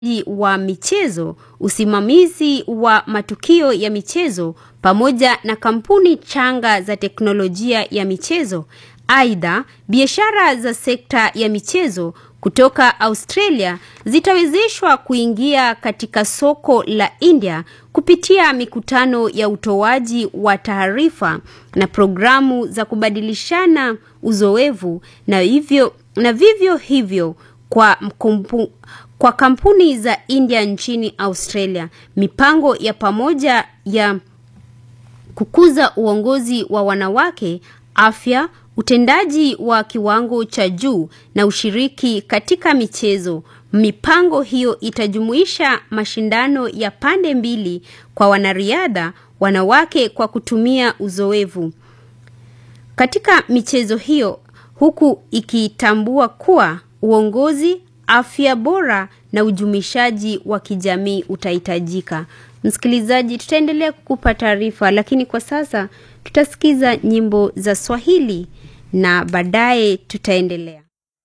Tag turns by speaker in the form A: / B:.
A: wa michezo, usimamizi wa matukio ya michezo pamoja na kampuni changa za teknolojia ya michezo. Aidha, biashara za sekta ya michezo kutoka Australia zitawezeshwa kuingia katika soko la India kupitia mikutano ya utoaji wa taarifa na programu za kubadilishana uzoefu na hivyo na vivyo hivyo kwa mkumpu, kwa kampuni za India nchini Australia. Mipango ya pamoja ya kukuza uongozi wa wanawake, afya, utendaji wa kiwango cha juu na ushiriki katika michezo. Mipango hiyo itajumuisha mashindano ya pande mbili kwa wanariadha wanawake kwa kutumia uzoefu katika michezo hiyo, huku ikitambua kuwa uongozi, afya bora na ujumishaji wa kijamii utahitajika. Msikilizaji, tutaendelea kukupa taarifa, lakini kwa sasa tutasikiza nyimbo za Swahili na baadaye tutaendelea.